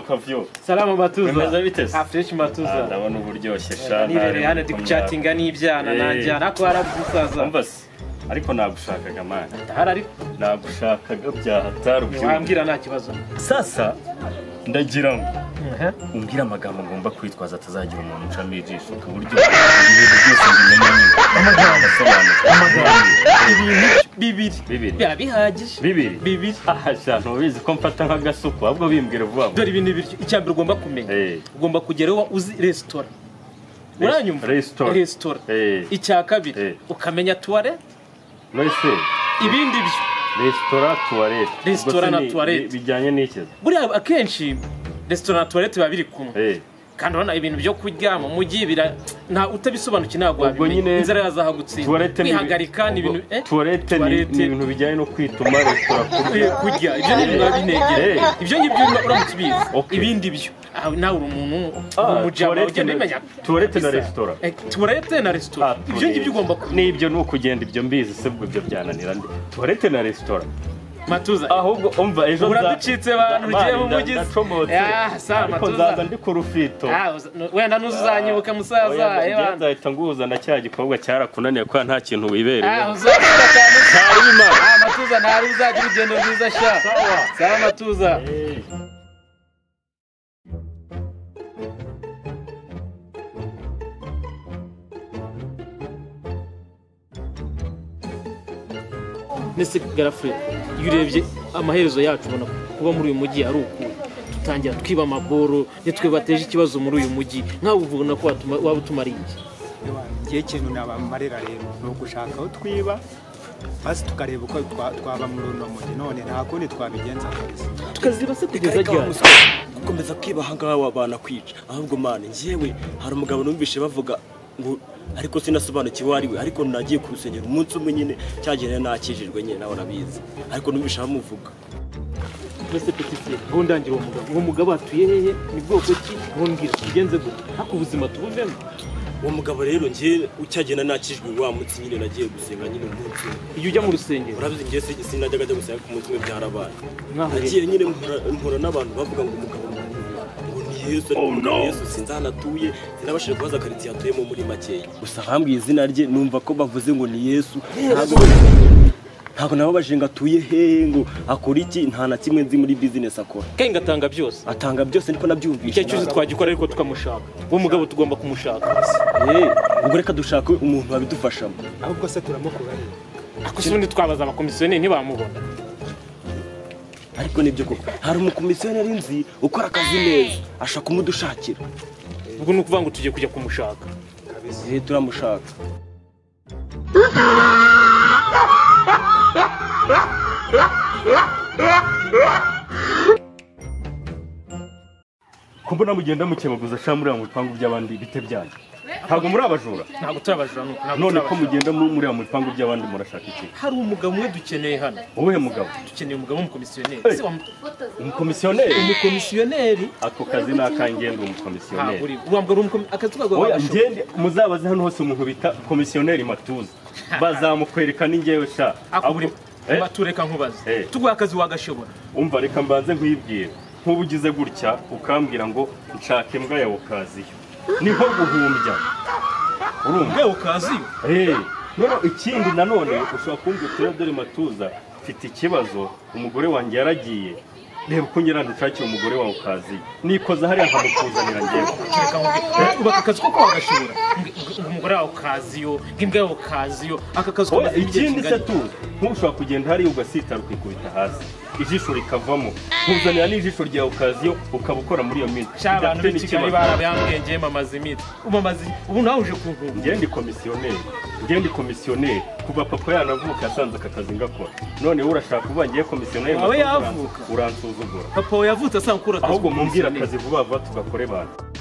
kavuyo salama bimeze matuza bite se afresh Ah, matuza ndabona uba uryoshye Eh, nibereye hano ndi chatting kucatinga n'ibyaha Eh. nanjye ariko harabyisaza umva se ariko nagushakaga mana hari ariko nagushakaga byahatari ubyumva wambwira nta kibazo sasa ndagira ngo umbwire amagambo ngomba kwitwaza atazagira umuntu ucamo ijisho ku buryo ibintu byose mbimenya nyine amagambo asobanutse ibintu bibiri bibiri biba bihagije bibiri bibiri aha shantu ubizi ko mfata nk'agasuku ahubwo bimbwira vuba vuba dore ibintu bibiri icya mbere ugomba kumenya Eh. ugomba kugera aho uzi resitora uranyumva resitora. resitora Eh. icya kabiri Eh. ukamenya tuware mwese ibindi byo resitora tuwarete Resitora na tuwarete. bijyanye n'iki buriya akenshi resitora na tuwarete biba biri kumwe Eh, kandi urabona ibintu byo kurya mu mujyi bira nta utabisobanukiwe ntabwo Ubwo nyine wabimenya inzara yazahagutsinda tuwarete ni ibi- kwihagarika ni ibintu eh? tuwarete ni- Tuwarete. ni ibintu bijyanye no kwituma resitora kurya Eh, kurya ibyo ni ibintu biba binegera Eh. ibyo ngibyo uramutse ubizi Okay. ibindi byo aha nawe uri umuntu Ah, umujama tuwarete ugenda na- ubimenya tuwarete na Bisa. resitora. Eh, tuwarete na resitora ibyo ngibyo ugomba ku n'ibyo ni ukugenda ibyo mbizi se ubwo ibyo byananira nde tuwarete na resitora matuza ahubwo umva ejo nza- uraducitse abantu ugiye Mani, mu nda- mugizi ndacomotse. Ah, sawa, ariko matuza. nzaza ndi ku rufito Ah, uza- nu- wenda n'uzanyibuka musaza Oya, eh, ngewe bana. nzahita nguhuza na cya gikobwa cyarakunaniye kubera nta kintu Ah, wibereye uzakora cyane Ntari bimara. Ah, matuza ntari uzagira urugendo rwiza sha Sawa. sawa matuza Eh. nese garafure iyo urebye amaherezo yacu ubona kuba muri uyu mujyi ari uku dutangira twiba amaboro nitwe bateje ikibazo muri uyu mujyi nkawe ubona ko watuma- waba utumariye iki ngiye ikintu nabamarira rero ni ugushaka aho twiba basi tukareba uko twa- twaba muri uno mujyi none nta kundi twabigenza neza tukaziba se kugeza ariko ryari wamuswa gukomeza kwiba ahangaha wabana kwica ahubwo mani njyewe hari umugabo numvishe bavuga ngo ariko sinasobanukiwe uwo ari we ariko nagiye ku rusengero umunsi umwe nyine cyagenera nakijijwe nyine nawe arabizi ariko numvishe bamuvuga mbese petitiye ntundangira uwo mugabo uwo mugabo atuye hehe ni bwoko ki ntumbwira tugenze gute ariko ubuzima tubuvemo uwo mugabo rero njye ucyagenda nakijijwe wa munsi nyine nagiye gusenga nyine umunsi umwe iyo ujya mu rusengero urabizi njye si- sinajyaga ajya gusenga ku munsi umwe byarabaye mwahuye nagiye nyine mpura- mpura n'abantu bavuga ngo umugabo ni umuhungu. ngo ni yesu ariko umugabo yesu sinzi ahantu atuye sinabashije kubaza karitsiye atuyemo muri makeya gusa bambwiye izina rye numva ko bavuze ngo ni yesu ntabwo ntabwo nababajije ngo atuye hehe ngo akora iki nta na kimwe nzi muri bizinesi akora kandi ngatanga byose atanga byose niko nabyumvise icyo cyose twagikora ariko tukamushaka uwo mugabo tugomba kumushaka Eh, ubwo reka dushake umuntu wabidufashamo ahubwo se turamukura rero ariko se ubundi twabaza abakomisiyoneri ntibamubona ariko nibyo koko hari umukomisiyoneri nzi ukora akazi neza ashaka umudushakira ubwo ni ukuvuga ngo tugiye kujya kumushaka Eh, turamushaka ko mbona mugenda mukebaguza sha muri mu bipangu by'abandi bite byanyu ntabwo muri abajura ntabwo turabajura nuko none ko mugenda mu- muri mu bipangu by'abandi murashaka iki hari umugabo umwe dukeneye hano wowe mugabo dukeneye umugabo w'umukomisiyoneri Hey. ese wamu- umukomisiyoneri umukomisiyoneri ako kazi ni akangenga ntabwo umukomisiyoneri uri urambwira umukomi- akazi twagomba oya gashobora. ngende muzabaze hano hose umuntu bita komisiyoneri matuza bazamukwereka n'ingewe sha ako ahubwo- buri Eh, batureka nkubaze Eh. tuguha akazi wagashobora umva reka mbanze nkwibwira nk'uba ugize gutya ukambwira ngo nshaka imbwa ya okaziyo niho guhumbya urumva yewe ukaziyo Eh, noneho ikindi nanone ushobora kumbwira uti dore matuza mfite ikibazo umugore wanjye yaragiye reba uko nyirandushakira umugore wawe ukaziyo nikoza hariya nkamukuzanira ngewe kereka nkubaze ubaka akazi koko wagashobora Ngo- ngo- ngo umugore wawe ukaziyo ngo imbwa yawe ukaziyo aka kazi Oya, kamaze igihe ikindi se kingana tuzi ntushobora kugenda hariya ugasitara ukikubita hasi ijisho rikavamo nkuzanira n'ijisho ryawe ukaziyo ukaba ukora muri iyo minsi sha abantu Bidafite b'i kigali n'ikibazo. barabambwenge mamaze imitsi umamaze ubu nawe uje kunkunga ngende komisiyoneri ngende komisiyoneri kuva papa yanavuka yasanze aka kazi ngakora noneho urashaka uba ngiye komisiyoneri Wawe matoza, yavuka. uransuzugura papa wawe yavutse asanga ukora akazi ahubwo mumbwira k'umukomisiyoneri. akazi vuba vuba tugakore bantu